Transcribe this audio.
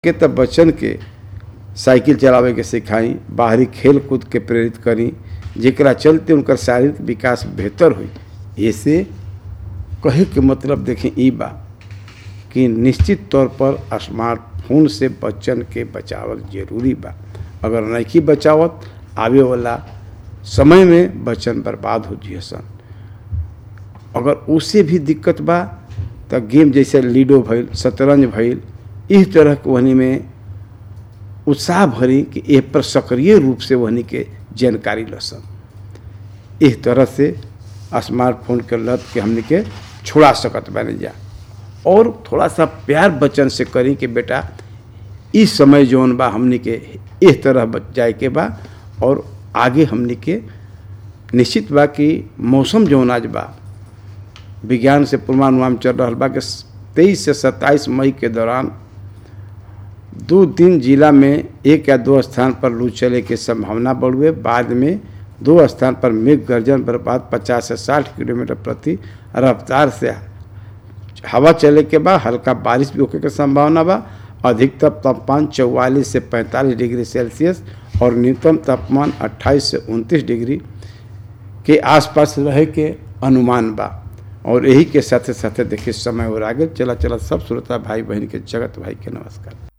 के त बच्चन के साइकिल चलावे के सिखाई बाहरी खेल कूद के प्रेरित करी जेकरा चलते उनकर शारीरिक विकास बेहतर हुई ऐसे कहे के मतलब देखें ई बा कि निश्चित तौर पर स्मार्टफोन से बच्चन के बचावल जरूरी बा अगर नहीं बचावत आवे वाला समय में बच्चन बर्बाद हो जिए सन अगर उससे भी दिक्कत बा तो गेम जैसे लूडो भइल शतरंज भइल इस तरह के वहनी में उत्साह भरी कि ए पर सक्रिय रूप से वहनी के जानकारी लसन इस तरह से स्मार्टफोन के लत के हमने के छुड़ा सकत बने जा और थोड़ा सा प्यार बच्चन से करी कि बेटा इस समय जौन बा हमने के इस तरह बच जाए के बा और आगे हमने के निश्चित बा कि मौसम जौन आज बा विज्ञान से पूर्वानुमान चल रहा बा कि तेईस से सत्ताईस मई के दौरान दो दिन जिला में एक या दो स्थान पर लू चले की संभावना बढ़ुए बाद में दो स्थान पर मेघ गर्जन बर्बाद 50 से 60 किलोमीटर प्रति रफ्तार से हवा चले के बाद हल्का बारिश भी होने की संभावना बा अधिकतम तापमान चौवालीस से 45 डिग्री सेल्सियस और न्यूनतम तापमान 28 से 29 डिग्री के आसपास रहे के अनुमान बा और यही के साथे साथे देखिए समय और आगे चला चला सब श्रोता भाई बहन के जगत भाई के नमस्कार